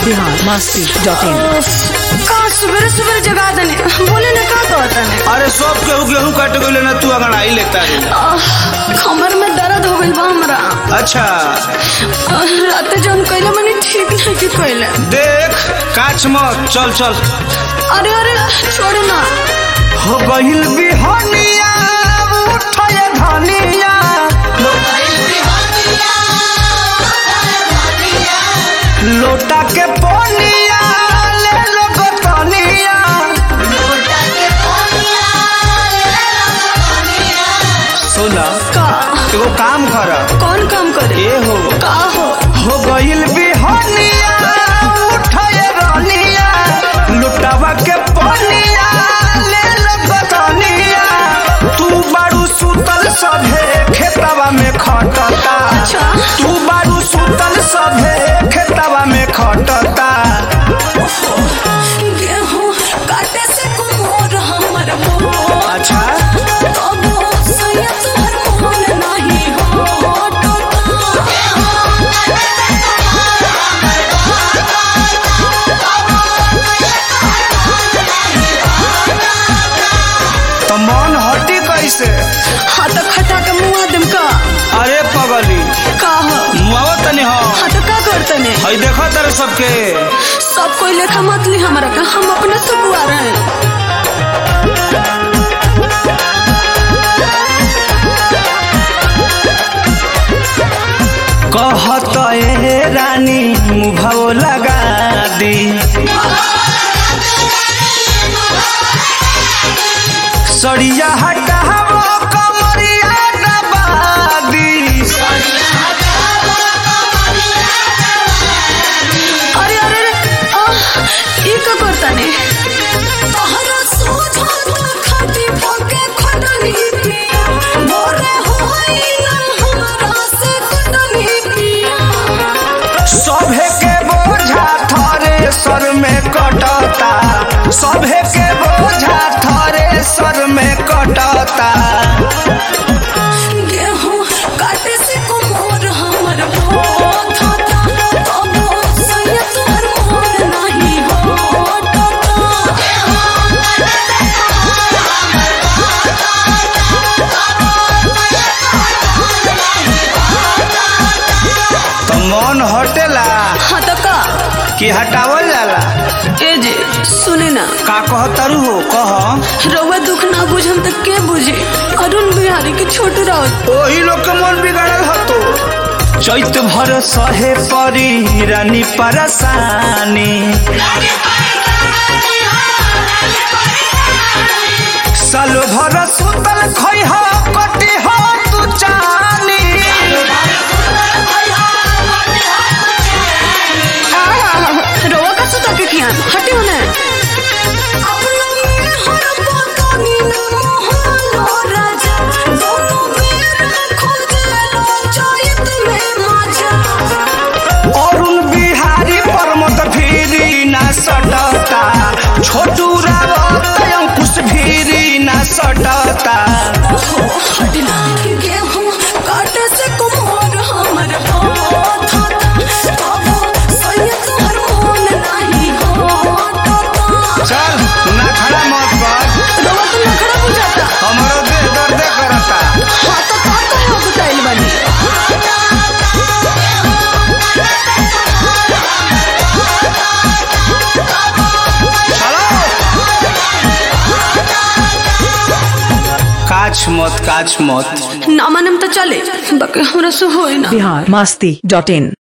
Bihar Masti dot in का सुबह सुबह जगा देने बोले ना का कहता ने अरे सब केहू गेहूं काट गइले ना तू अंगड़ाई लेता रे कमर में दर्द हो गइल बा हमरा अच्छा आह, रात जौन कइले मने ठीक नहीं की कइले देख काच मत चल चल अरे अरे छोड़ ना हो गइल बिहनिया उठय धनिया लोटा के पोनिया ले लो गोतनिया सुना का एगो काम कर कौन काम करे ए हो का हो हो गइल बिहनिया उठय रनिया लुटावा के पोनिया ले लो गोतनिया तू बारू सुतल सभे खेतवा में खटता अच्छा। तू बारू सुतल सभे खेतवा में खटता गेहूं काटे से कुमोर हमर मोर अच्छा तबो सैया तोहर मोहन नहीं हो टोटा तो मन हटी कैसे हाँ तो खटा के मुआ दम का अरे पगली का हो मुआवा तनी हो हाँ तो का करते ने हई देखो तेरे सबके सब कोई लेखा मत ली हमारा का हम अपने से बुआ रहे हैं कहत ए रानी मुभाव लगा दी सड़िया हटावो कमरिया दबादी अरे अरे अरे आह, ई का करता ने तहरा सोझा तो खाती पके खटनी पिया मोरे होई ना हमरा से कटनी पिया सभे के बोझा थरे सर में कटता सभे के बोझा थरे सर में कटता गेहूं काटे से कुमोर हमर बहुत होता तबो सैया तोहर मोहन नहीं हो टोटा तो मन हटेला हाँ तो का कि हटावल जाला ए जे सुने ना का कहतरू हो कह रउआ दुख ना बुझम त के बुझे अरुण बिहारी के छोट राउत ओही लोग के मन बिगड़ल हतो चैत भर सहे परी रानी परसानी साल भर सुतल खै हो कटी हो तू चानी रउआ का सुता के खियान हटे होने अरुण बिहारी परमत भीरी ना सटता छोटू रावत अंकुश भीरी ना सटता गेहूं काटे से कुम्हार हमर हाथ तबो सैया तोहर मोहन नहीं होता चल ना खड़ा मत बात रउआ तो नखरा बुझाता हमारो देह दर्द करता हाँ तो का कहे बताइल बानी काछ मत काछ मत ना मानम तो चले बाकी हमरा से होई ना बिहार मस्ती डॉट इन